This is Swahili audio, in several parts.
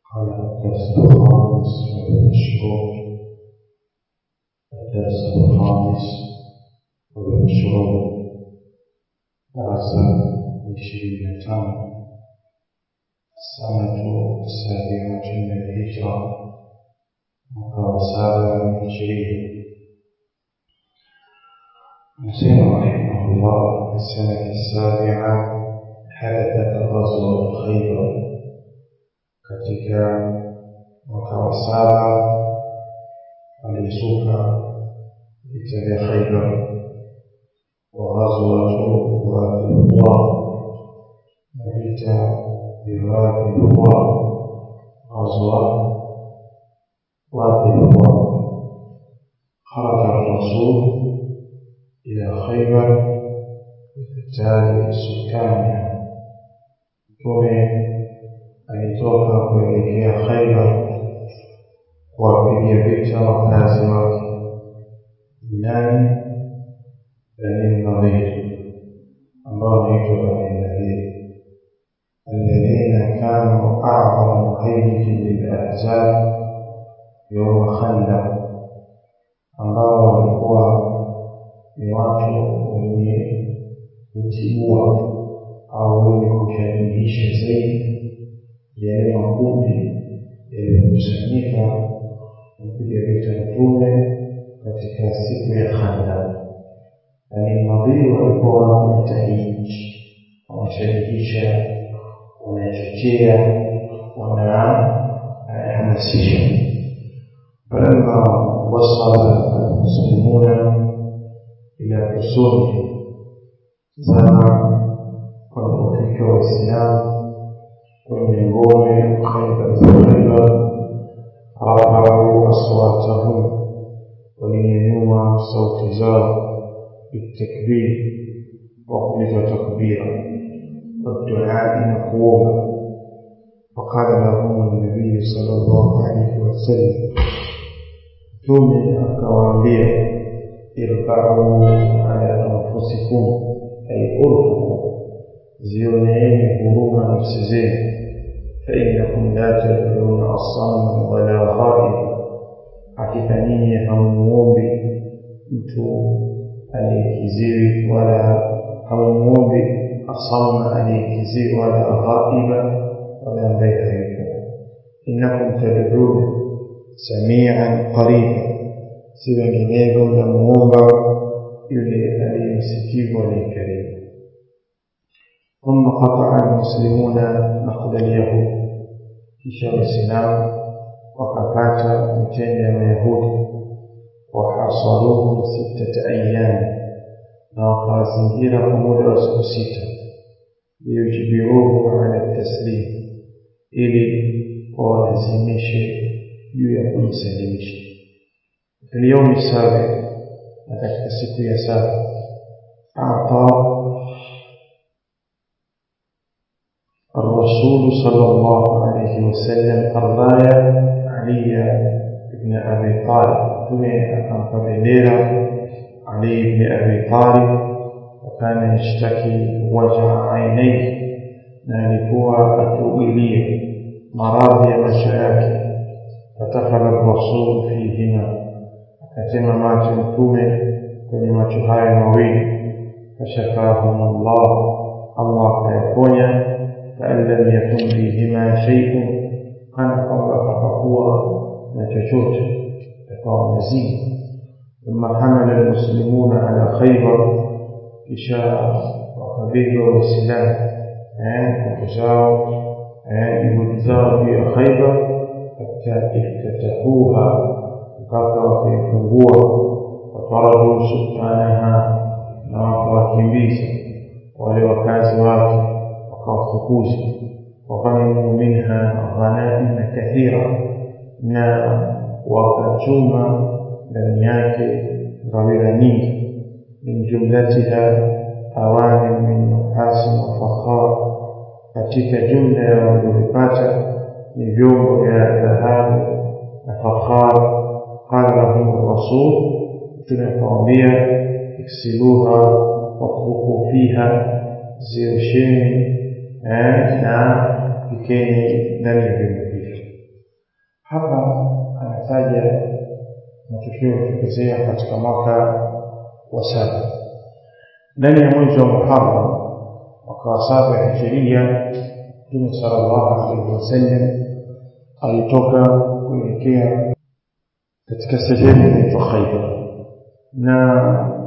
قال الدرس الخامس والعشرون الدرس الخامس والعشرون درس عشرين تام السنة السابعة من الهجرة mwaka saba hijiria مسلم رحمه الله في السنة السابعة حدثت غزوة خيبر katika mwaka wa saba alizuka vita vya Khaibar wa ghazwatu Wadi Allah na vita vya Wadi Allah ghazwa Wadi Allah خرج الرسول إلى خيبر لقتال سكانها alitoka kuelekea Khaibar kuwapiga vita wakazi wake nani Bani Nadhir ambao wanaitwa Bani Nadhir alladhina kanu a'zama muhayyikin lilahzab yawma Khandaq ambao walikuwa ni watu wenye kutibua au wenye kushajihisha zaidi yale makundi yaliyokusanyika kupiga vita mtume katika siku ya Khandaq. Bani Nadhir walikuwa wanajitahidi, wanashajihisha, wanachochea, wanahamasisha. فلما وصل المسلمون إلى حصول زمن walipofika Waislamu kwenye ngome Khaibar za Khaibar, rafau aswatahum, walinyanyua sauti zao bitakbir, kwa kuleta takbira waduai na kuomba. Faqala lahum nabiyu sallallahu alaihi wasallam, Mtume akawaambia irbau ala anfusikum, ay urfukum zioneeni huruma nafsi zenu fainakum la tad'una asamma wala ghaiba, hakika nyinyi hamuombi mtu aliyekiziwi wala hamuombi asamma aliyekiziwi wala ghaiba wala ambaye hayupo. Innakum tad'una samian qariba, si wenginevyo mnamuomba yule aliyemsikivu aliyekaribu. ثم قطع المسلمون نقد اليهود kisha waislamu wakapata mitende ya mayahudi wahasaruhum sittata ayami na wakawazingira kwa muda wa siku sita liyujbiruhum ala taslim ili wawalazimishe juu ya kujisalimisha filyaumi sabi na katika siku ya saba ata الرسول صلى الله عليه وسلم الراية علي بن أبي طالب ثم أكم بنديرة علي بن أبي طالب وكان يشتكي وجع عينيه نالكوا أتوئلية مراضي مشاكل فدخل الرسول فيهما akasema macho mtume kwenye macho hayo mawili fashafahum Allah Allah akayaponya kaan lam yakun fihima shay'un kana kwamba hapakuwa na chochote yakawa mazima thumma hamala almuslimuna ala khaybar kisha wakabidwa waislamu nguvu zao juhudi zao juu ya khaybar hatta iftatahuha mpaka wakaifungua wataradu sultanaha na wakawakimbiza wale wakazi wake wakawafukuza waghanimu minha ghanaima kathira na wakachuma ndani yake ngawira nyingi min jumlatiha awani min nuhasi wa fakhar katika jumla ya waliovipata ni vyombo vya dhahabu na fakhar qala lahum rasul tunakawambia iksiluha watruku fiha ziosheni na pikeni ndani ya vyombo hivyo hapa anataja matukio yaliyotokezea katika mwaka wa saba ndani ya mwezi wa Muharram mwaka wa saba ya Hijiria Mtume sallallahu alaihi wasallam alitoka kuelekea katika sehemu inaitwa Khaibar na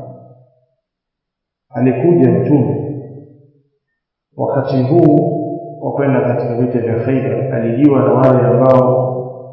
alikuja mtume wakati huu wa kwenda katika vita vya Khaibar alijiwa na wale ambao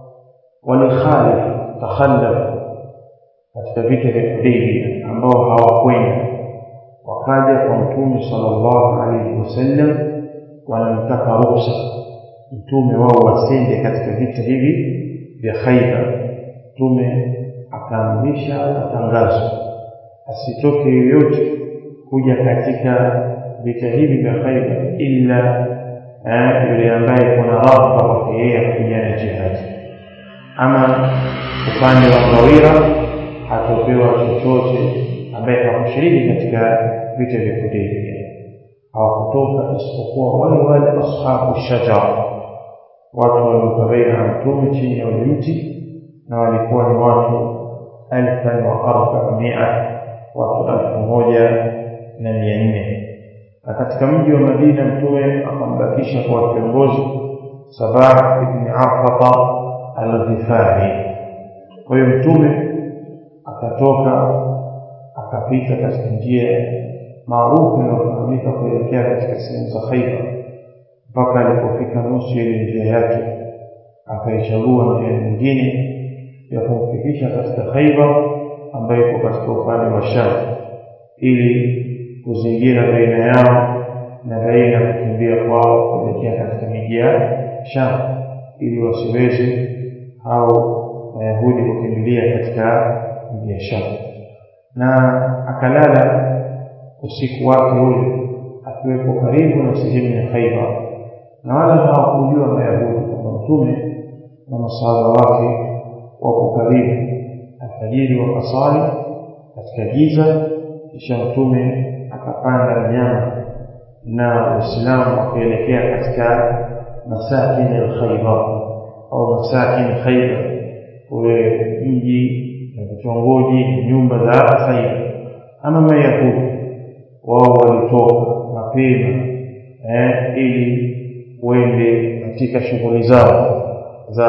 walikhalif takhallaf katika vita vya Hudaybiyah ambao hawakwenda wakaja kwa mtume sallallahu alaihi wasallam wanamtaka ruhusa mtume wao wasende katika vita hivi vya Khaibar mtume akaamrisha matangazo asitoke yoyote kuja katika vita hivi vya Khaibar illa yule ambaye kuna raghba kwake yeye kupigana jihadi ama upande wa Ngawira hatopewa chochote ambaye hakushiriki katika vita vya Hudaybiyah hawakutoka isipokuwa wale wale ashabu shajara watu waliokabaina mtume chini ya ule mti na walikuwa ni watu alfan wa arbamia watu elfu moja na mia nne na katika mji wa Madina mtume akambakisha kwa kiongozi Sabah ibn Afata al-Ghifari. Kwa hiyo mtume akatoka akapita katika njia maarufu inayofahamika kuelekea katika sehemu za Khaibar mpaka alipofika nusu ile njia yake akaichagua njia nyingine ya kumfikisha katika Khaibar ambayo iko katika upande wa Sham ili kuzingira baina yao na baina ya kukimbia kwao kuelekea katika miji ya Sham ili wasiweze au Wayahudi kukimbilia katika miji ya Sham na akalala usiku wake ule akiwepo karibu na sehemu ya Khaibar na wala hawakujua Mayahudi kwamba mtume na masahaba wake wako karibu alfajiri wakasali katika giza kisha mtume akapanda mnyama na waislamu wakaelekea katika masakin al-Khaybar au masakin Khaybar ule mji na vitongoji na nyumba za Khaybar ama Mayahudi wao walitoka mapema eh, ili wende katika shughuli zao za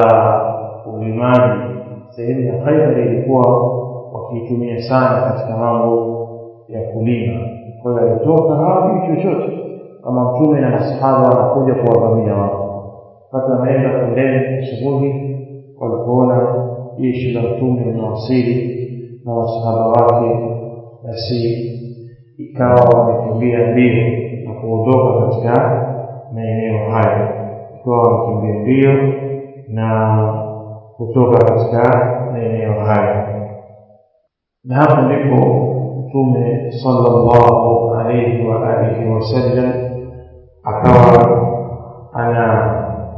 ulimaji sehemu ya Khaibar ilikuwa wakiitumia sana katika mambo ya kulima. Kwa hiyo alitoka hawajui chochote, kama mtume na masahaba wanakuja kuwavamia wao. Wakati wanaenda kondeni asubuhi, walipoona jeshi la mtume linawasili na masahaba wake, basi ikawa wamekimbia mbio na kuondoka katika maeneo hayo, ikawa wamekimbia mbio na kutoka katika maeneo hayo na hapo ndipo mtume sallallahu alayhi wa alihi wasallam akawa ana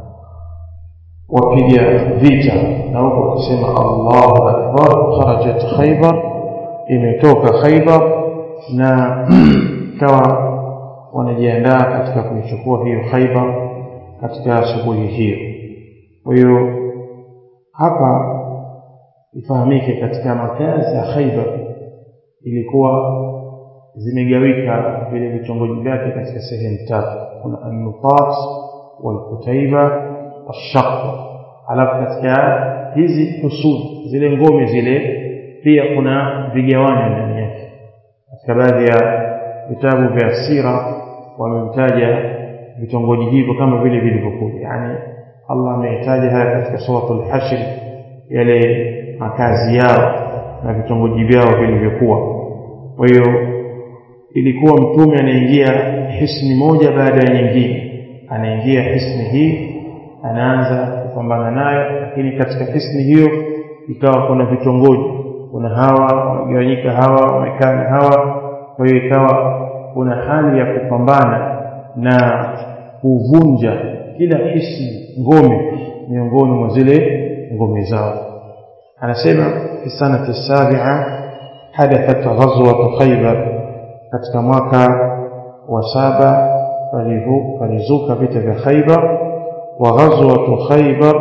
wapiga vita na huko kusema Allahu akbar kharajat Khaybar imetoka Khaybar na kawa wanajiandaa katika kuichukua hiyo Khaybar katika asubuhi hiyo kwa hiyo hapa ifahamike katika makazi ya Khaibar ilikuwa zimegawika vile vitongoji vyake katika sehemu tatu kuna an-Nutat wal-Kutaiba wash-Shaqqa alafu katika hizi husud zile ngome zile pia kuna vigawanyo ndani yake katika baadhi ya vitabu vya sira wamemtaja vitongoji hivyo kama vile vilivyokuja yani Allah amehitaja haya katika suratul Hashr yale makazi yao na vitongoji vyao vilivyokuwa kwa hiyo ilikuwa mtume anaingia hisni moja baada ya nyingine anaingia hisni hii anaanza kupambana nayo lakini katika hisni hiyo ikawa kuna vitongoji kuna hawa wamegawanyika hawa wamekaa na hawa kwa hiyo ikawa kuna hali ya kupambana na kuvunja kila hisni ngome miongoni mwa zile ngome zao anasema fi sanati sabia hadathat ghazwat khaybar katika mwaka wa saba palizuka vita vya khaybar wa ghazwat khaybar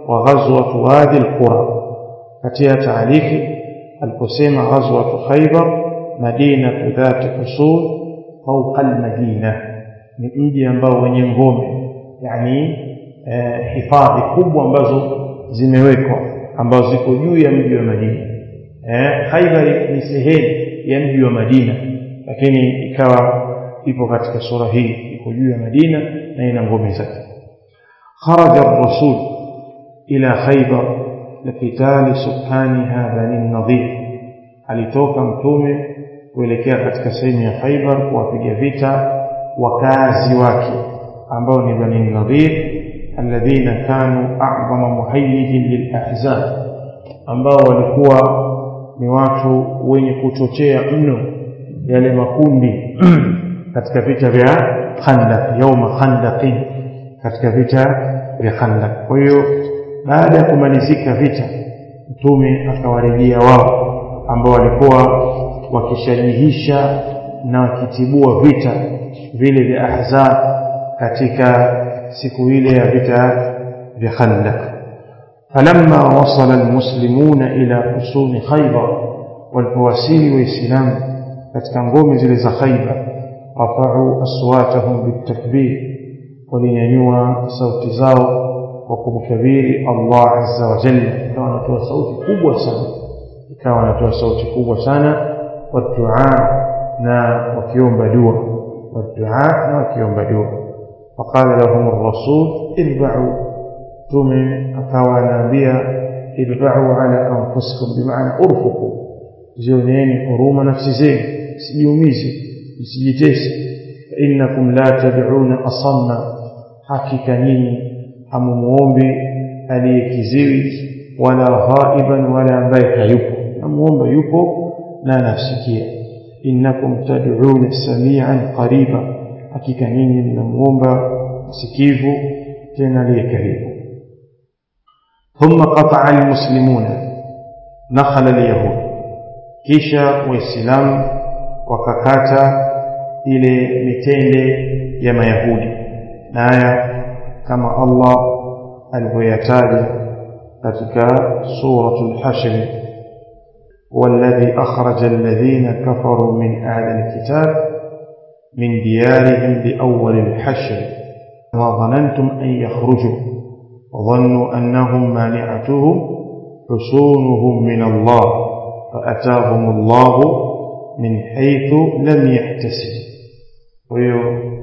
وغزوة وادي القرى katika taarifi aliposema ghazwatu khaybar madinatu dhati usul fawqa almadina ni mji ambao wenye ngome yani eh, hifadhi kubwa ambazo zimewekwa ambazo ziko juu ya mji wa Madina eh, Khaybar ni sehemu ya mji wa Madina lakini ikawa ipo katika sura hii iko juu ya Madina na ina ngome zake kharaja ar-rasul ila Khaybar لقتال سكانها بني النضير alitoka mtume kuelekea katika sehemu ya Khaibar kuwapiga vita wakazi wake ambao ni Bani Nadhir alladhina kanu a'zama muhayyidin lilahzab ambao walikuwa ni watu wenye kuchochea mno yale makundi katika vita vya Khandaq yauma Khandaqin katika vita vya Khandaq kwa hiyo baada ya kumalizika vita mtume akawarejea wao ambao walikuwa wakishajihisha na wakitibua vita vile vya ahzab katika siku ile ya vita vya khandaq falamma wasala almuslimuna ila husuni khaybar walipowasili waislamu katika ngome zile za khaybar rafau aswatahum bitakbir walinyanyua sauti zao kwa kumkabiri Allah azza wa jalla ikawa wanatoa sauti kubwa sana ikawa wanatoa sauti kubwa sana wadua na wakiomba dua wadua na wakiomba dua faqala lahum ar-rasul irba'u tume akawa anaambia irba'u ala anfusikum bimaana urfuqu zioneni huruma nafsi zenu sijiumize msijitese innakum la tad'una asamma hakika nyinyi hamumuombi aliyekiziwi wala ghaiban wala ambaye hayupo namuomba yupo na anasikia innakum tad'una samian qariba hakika nyinyi mnamuomba msikivu tena aliye karibu ثم قطع المسلمون نخل اليهود kisha waislamu wakakata ile mitende ya mayahudi na haya kama Allah alivyoyataja katika suratul hashr والذي أخرج الذين كفروا من أهل الكتاب من ديارهم لأول الحشر ما ظننتم أن يخرجوا وظنوا أنهم مانعتهم حصونهم من الله فأتاهم الله من حيث لم يحتسب ويو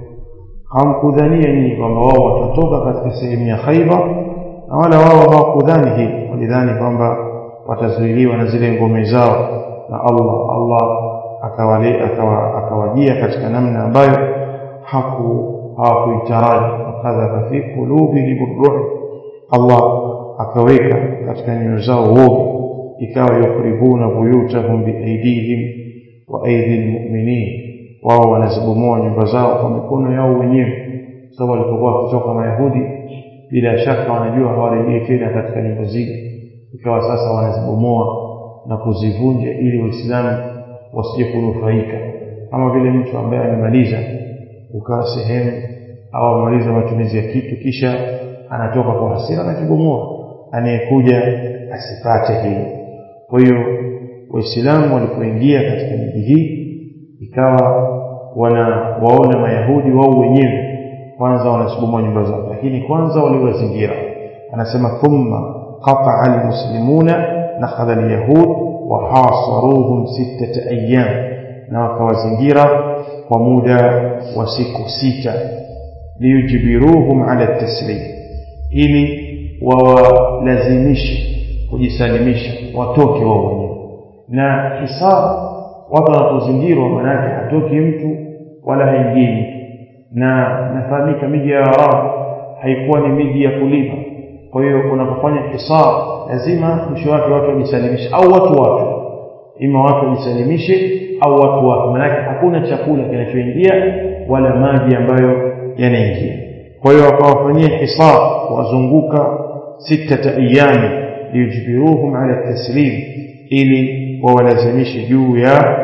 hamkudhania nyinyi kwamba wao watatoka katika sehemu ya Khaibar na wala wao hawakudhani hili walidhani kwamba watazuiliwa na zile ngome zao na Allah Allah akawale akawa, akawajia katika namna ambayo haku hawakuitaraji wakadhaba fi qulubihim ar Allah akaweka katika nyoyo zao uovu ikawa yukribuna buyutahum biaidihim wa aidi almu'minin wao wanazibomoa nyumba zao kwa mikono yao wenyewe sababu walipokuwa wakitoka mayahudi bila shaka wanajua hawarejei tena katika nyumba zile ikawa sasa wanazibomoa na kuzivunja ili waislamu wasije kunufaika kama vile mtu ambaye amemaliza ukawa sehemu au amemaliza matumizi ya kitu kisha anatoka kwa hasira anakibomoa anayekuja asipate hilo kwa hiyo waislamu walipoingia katika miji hii ikawa wanawaona mayahudi wao wenyewe kwanza wanasibomoa nyumba zao lakini kwanza waliwazingira anasema thumma qata'a almuslimuna nakhadha alyahud wa hasaruhum sittata ayyam na wakawazingira kwa muda wa siku sita liyujbiruhum ala taslim ili wawalazimishe kujisalimisha watoke wao wenyewe na hisab watu wanapozingirwa manake hatoki mtu wala haingii mtu na nafahamika miji ya Arabu haikuwa ni miji ya kulima kwa hiyo unapofanya hisab lazima mwisho wake watu wajisalimishe au watu watu ima watu wajisalimishe au watu watu manake hakuna chakula kinachoingia wala maji ambayo yanaingia kwa hiyo wakawafanyia hisab wazunguka sitata ayami liyujbiruhum ala taslim ili wawalazimishe juu ya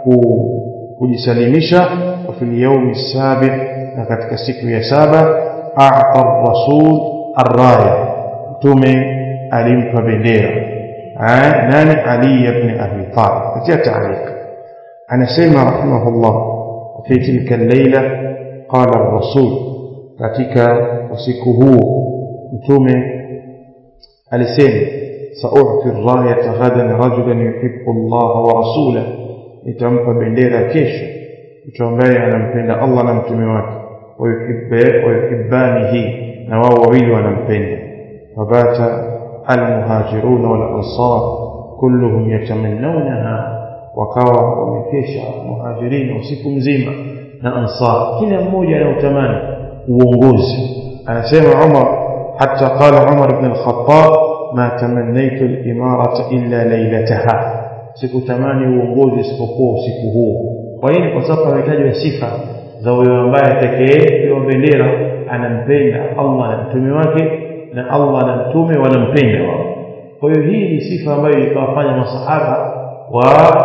kujisalimisha wa fil yawmi sabi na katika siku ya saba a'ta ar-rasul ar-raya mtume alimpa bendera nani ali ibn abi talib katika taarifa anasema rahimahullah fi tilka al-laila qala ar-rasul katika usiku huo mtume alisema sa'u'ti ar-rayata ghadan rajulan yuhibbu Allah wa rasulahu nitampa bendera kesho mtu ambaye anampenda Allah na mtume wake wayuhibbanihi na wao wawili wanampenda wabata almuhajiruna wal ansar kulluhum yatamannawnaha wakawa wamekesha muhajirina usiku mzima na ansar kila mmoja anautamani uongozi anasema Umar حتى قال عمر بن الخطاب ما تمنيت الإمارة إلا ليلتها sikutamani uongozi isipokuwa usiku huo kwa nini kwa sababu ametajwa sifa za huyo ambaye atakayepewa bendera anampenda Allah na mtume wake na Allah na mtume wanampenda wao kwa hiyo hii ni sifa ambayo ikawafanya masahaba wa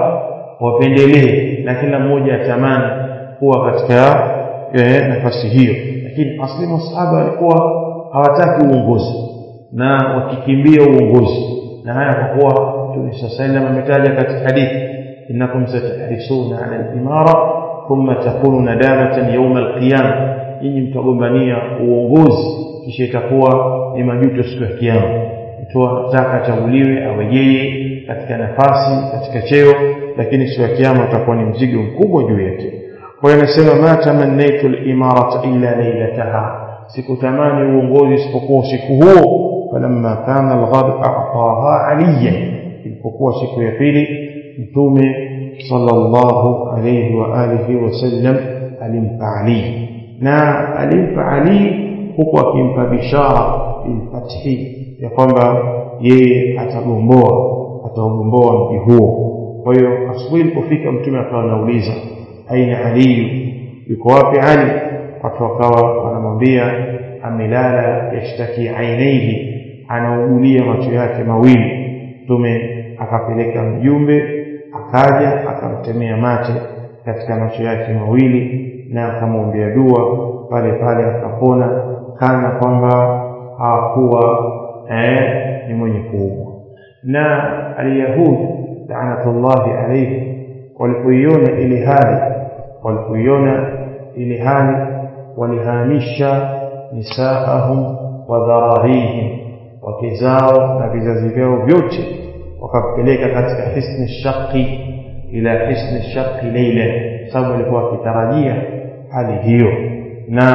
wapendelee na kila mmoja atamani kuwa katika eh, nafasi hiyo lakini asli masahaba walikuwa hawataki uongozi na wakikimbia uongozi na haya kwa kuwa Mtume sallam ametaja katika hadithi innakum satahrisuna ala al-imara thumma takunu nadamatan yawm al-qiyama nyinyi mtagombania uongozi kisha itakuwa ni majuto siku ya kiyama mtu anataka achaguliwe awe yeye katika nafasi katika cheo lakini siku ya kiyama utakuwa ni mzigo mkubwa juu yake kwa hiyo anasema ma tamannaitu al-imarata illa laylataha sikutamani uongozi isipokuwa usiku huo falamma kana al-ghad a'taha aliyan ilipokuwa siku ya pili mtume sallallahu alayhi wa alihi wasallam alimpa Ali na alimpa Ali huku akimpa bishara bilfathi ya kwamba yeye atagomboa ataugomboa mji huo kwa hiyo asubuhi ilipofika mtume akawa anauliza aina Ali yuko wapi Ali watu wakawa wanamwambia amelala yashtaki ainaihi anaugulia macho yake mawili mtume akapeleka mjumbe akaja akamtemea mate katika macho yake mawili na akamwombea dua pale pale akapona kana kwamba hakuwa eh, ni mwenye kuumwa na alyahudi laanatullahi alayhi walipoiona ile hali walipoiona ile hali walihamisha nisaahum wa dhararihim wake zao na vizazi vyao vyote wakapeleka katika hisni shaqi ila hisni shaqi leila sababu walikuwa wakitarajia hali hiyo na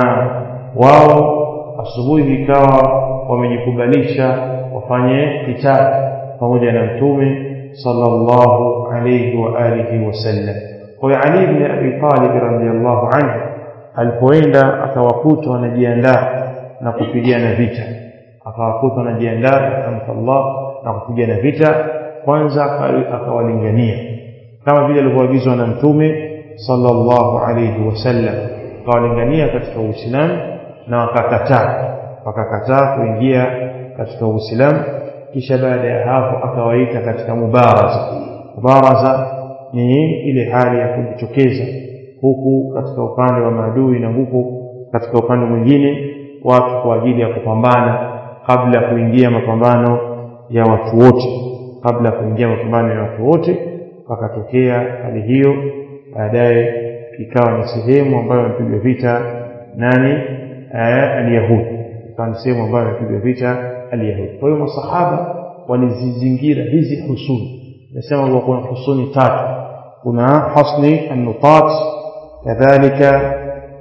wao asubuhi ikawa wamejikubalisha wafanye kitabu pamoja na mtume sallallahu alayhi wa alihi wasallam kwa hiyo Ali ibn Abi Talib radhiyallahu anhu alipoenda akawakuta wanajiandaa na kupigana vita akawakuta wanajiandaa akamta Allah na kupigana vita kwanza akawalingania kama vile alivyoagizwa na mtume sallallahu alayhi wasallam akawalingania katika Uislamu na wakakataa wakakataa kuingia katika Uislamu kisha baada ya hapo akawaita katika mubaraza mubaraza ni ile hali ya kujitokeza huku katika upande wa maadui na huku katika upande mwingine watu kwa ajili ya kupambana kabla ya kuingia mapambano ya watu wote kabla ya kuingia mapambano ya watu wote pakatokea hali hiyo baadaye ikawa ni sehemu ambayo amepigwa vita nani alyahudi ikawa ni sehemu ambayo amepigwa vita alyahudi kwa hiyo masahaba walizizingira hizi husuni nasema kuwa kuna husuni tatu kuna hasni annutat kadhalika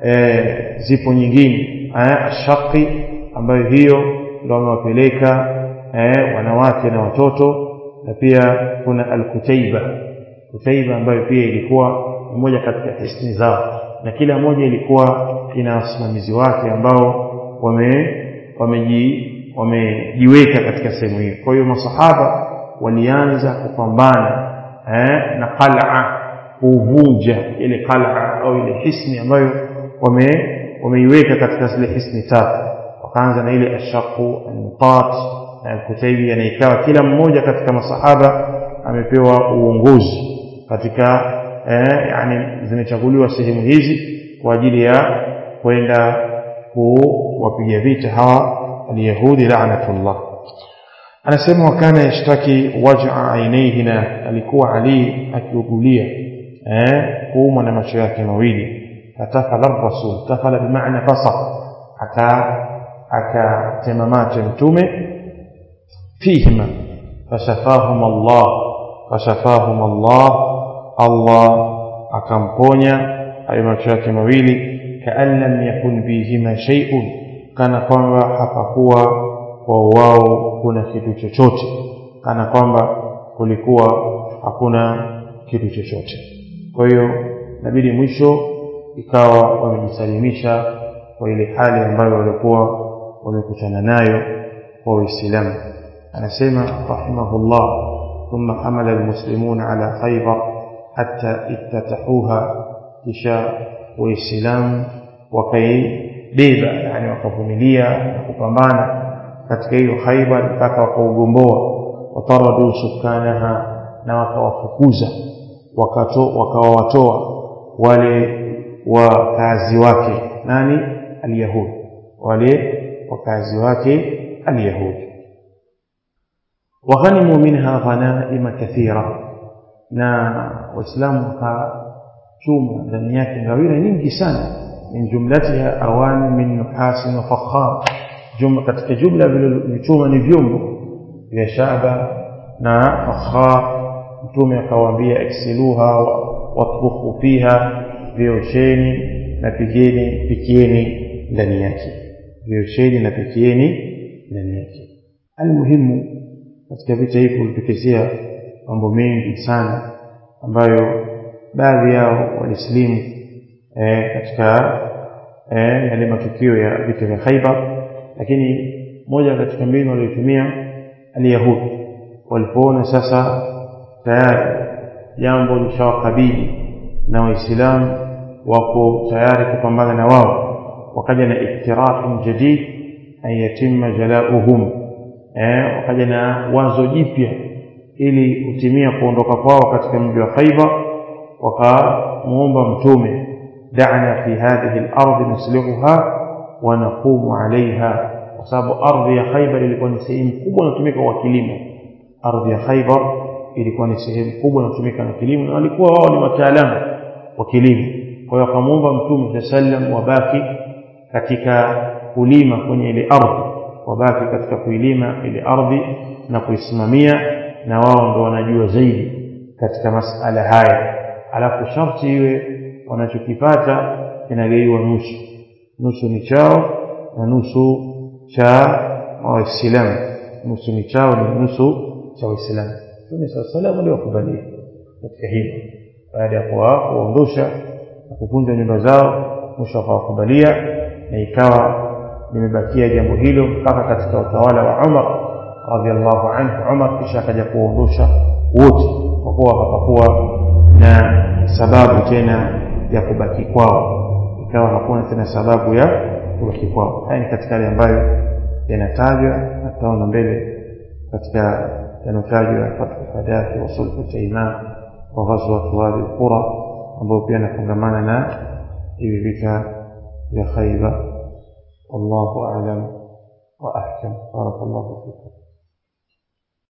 zipo nyingine ashaqi ambayo hiyo ndio wamewapeleka wanawake na watoto na pia kuna alkutaiba kutaiba ambayo pia ilikuwa ni moja katika hisni zao na kila moja ilikuwa ina wasimamizi wake ambao wame wameji wamejiweka katika sehemu hiyo kwa hiyo masahaba walianza kupambana eh, na qal'a kuvunja ile qal'a au ile hisni ambayo wame wameiweka katika zile hisni tatu wakaanza na ile ashaqu an-nutat na al-kutaibi na ikawa kila mmoja katika masahaba amepewa uongozi katika eh, yani zimechaguliwa sehemu hizi kwa ajili ya kwenda kuwapiga vita hawa alyahudi la'natullah anasema wakana yashtaki waj'a ainaihi na alikuwa ali akiugulia eh kuumwa na macho yake mawili fatafala rasul tafala bimaana basa aka akatema mate mtume fihima fashafahum Allah fashafahum Allah Allah akamponya hayo macho yake mawili kaan lam yakun bihima shay'un kana kwamba hapakuwa kwa wao kuna kitu chochote kana kwamba kulikuwa hakuna kitu chochote kwa hiyo inabidi mwisho ikawa wamejisalimisha kwa ile hali ambayo walikuwa wamekutana nayo kwa Uislamu anasema rahimahullah ثم حمل المسلمون على خيبر حتى افتتحوها kisha waislamu wakaibeba yani wakavumilia na kupambana katika hiyo Khaibar mpaka wakaugomboa wataradu sukanaha na wakawafukuza wakawawatoa wale wakazi wake nani alyahudi wale wakazi wake alyahudi waghanimu minha ghanaima kathira na waislamu wakachuma ndani yake ngawira nyingi sana min jumlatiha awani min nuhasin wa fakhar jumla katika jumla vilichuma ni vyombo vya shaba na fakhar mtume akawaambia iksiluha watbukhu fiha viosheni na pigeni pikieni ndani yake viosheni na pikieni ndani yake almuhimu katika vita hii kulitokezea mambo mengi sana ambayo baadhi yao walislimu e, katika e, yale matukio ya vita vya Khaibar lakini moja katika mbinu waliotumia aliyahudi walipoona sasa tayari jambo lishawakabili na waislamu wako tayari kupambana na wao wakaja na iktirahin jadid an yatimma jalauhum eh, wakaja na wazo jipya ili kutimia kuondoka kwao katika mji wa Khaibar wakamuomba mtume da'na fi hadhihi al-ardh nuslihuha wa naqumu 'alayha kwa sababu ardhi ya Khaibar ilikuwa ni sehemu kubwa inatumika kwa kilimo ardhi ya Khaibar ilikuwa ni sehemu kubwa inatumika na kilimo na walikuwa wao ni wataalamu wa kilimo kwa hiyo akamuomba mtume sallam wabaki katika kulima kwenye ile ardhi wabaki katika kuilima ile ardhi na kuisimamia na wao ndo wanajua zaidi katika masala haya alafu sharti iwe wanachokipata kinagaiwa nusu nusu ni chao na nusu cha waislamu nusu ni chao ni nusu cha waislamu mtume saa salam aliwakubalia katika hilo baada ya kuwaondosha na kuvunja nyumba zao mwisho akawakubalia na ikawa limebakia jambo hilo mpaka katika utawala wa Umar radhiallahu anhu Umar kisha akaja kuondosha wote kwa kuwa hapakuwa na sababu tena ya kubaki kwao ikawa hakuna tena sababu ya kubaki kwao haya ni katika yale ambayo yanatajwa na tutaona mbele katika yanatajwa fathu fadati wa sulhu taiman wa ghazwat wadi alqura ambayo pia yanafungamana na hivi vita vya Khaibar والله أعلم وأحكم بارك الله فيكم